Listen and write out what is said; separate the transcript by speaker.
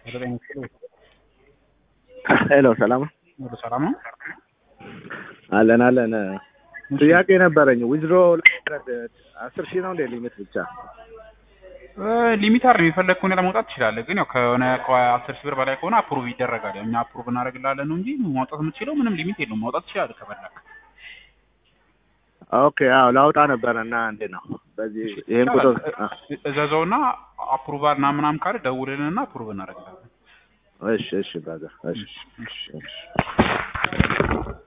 Speaker 1: ዘጠኝ ኪሎ
Speaker 2: ሄሎ ሰላም ነው?
Speaker 1: ወደ ሰላም ነው።
Speaker 2: አለን አለን። ጥያቄ ነበረኝ። ዊዝድሮ አስር ሺህ ነው እንደ ሊሚት ብቻ
Speaker 1: ሊሚት አይደለም የፈለግከው ሁኔታ መውጣት ትችላለህ። ግን ያው ከሆነ ከአስር ሺህ ብር በላይ ከሆነ አፕሩቭ ይደረጋል። ያው እኛ አፕሩቭ እናደርግልሃለን ነው እንጂ ማውጣት የምትችለው ምንም ሊሚት የለውም። ማውጣት ትችላለህ ከፈለክ።
Speaker 2: ኦኬ አዎ ላውጣ ነበረ እና እንዴት ነው በዚህ ይሄን ቁጥር አ፣
Speaker 1: እዘዘውና አፕሩቫል እና ምናምን ካለ ደውልልንና አፕሩቭ እናደርግልሃለን።
Speaker 2: እሺ እሺ ብራዘር እሺ
Speaker 1: እሺ እሺ